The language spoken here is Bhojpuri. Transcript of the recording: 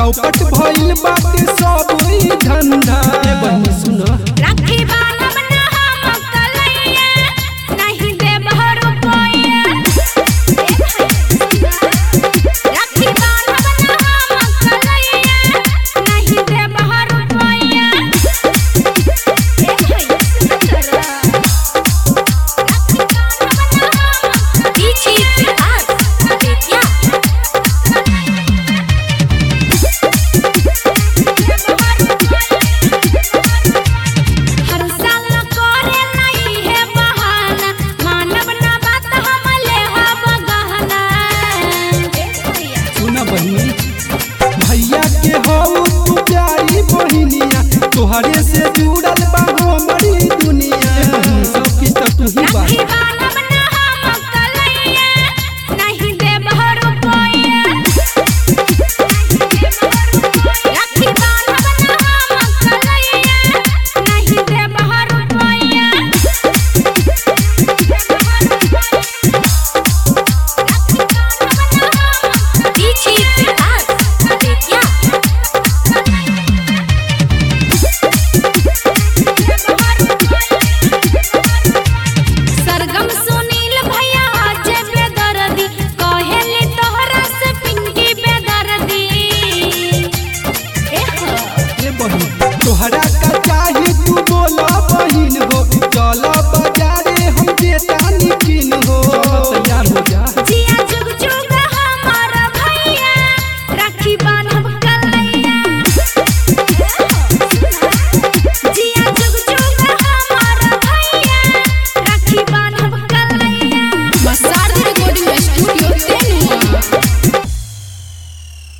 चौपट भइल बाटे सब ई धंधा ए बहिनी सुन राखी बांधब ना हम कलैया नहीं देब रुपैया राखी बांधब ना हम कलैया नहीं देब रुपैया ए भैया सुंदरा राखी बांधब ना हम पीछे बिहार बेटिया हर साल करे नहीं है बहाना मानव ना बात हम ले हब गहना सुन बहिनी भैया के हऊ तू प्यारी बहिनिया तोहरे से जुड़ल बा हमारी दुनिया ए बहिनी सब किछ त तू ही बा राखी बांधब ना हम कलैया नहीं देब रुपैया राखी बांधब ना हम कलैया नहीं देब रुपैया पीछे बिहार बेटिया सरगम सुनील भैया आज बेदर्दी कहेली तोहरा से पिंकी बेदर्दी एह ए बहिनी तोहरा